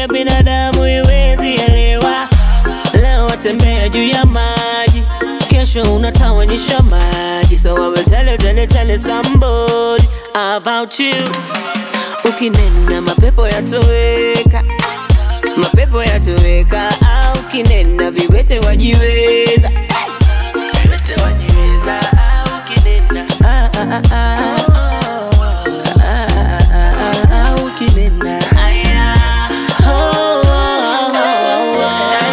ya binadamu iwezi elewa. Leo watembea juu ya maji, kesho unatawanyisha maji. So I will tell you, tell you, tell you somebody about you. Ukinena mapepo yatoweka, mapepo yatoweka. Au ukinena viwete wajiweza, viwete wajiweza. Au ukinena ah, ah, ah, ah. Ah, ah, ah, ah, ah, ukinena aya, oh, oh, oh, oh,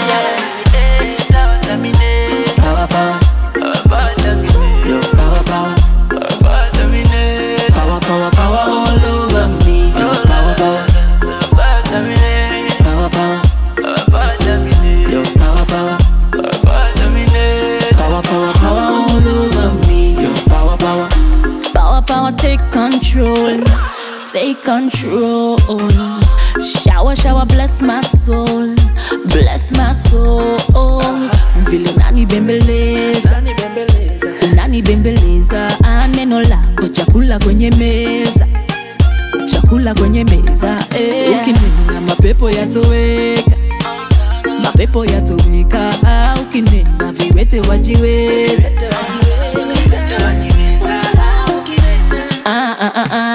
oh. Power, power. Yo, power, power. Power, power, power all over me. Yo, power, power. Power, power. Yo, power, power. Power, power, power all over me. Yo, power, power. Power, power, take control. Take control. Shower, shower, bless my soul. Bless my soul. Vile unanibembeleza, unanibembeleza. Ah, Neno lako chakula kwenye meza, chakula kwenye meza. Eh. Ukinena mapepo yatoweka, mapepo yatoweka. Ah, Ukinena viwete wajiweza. Ah, ah, ah, ah.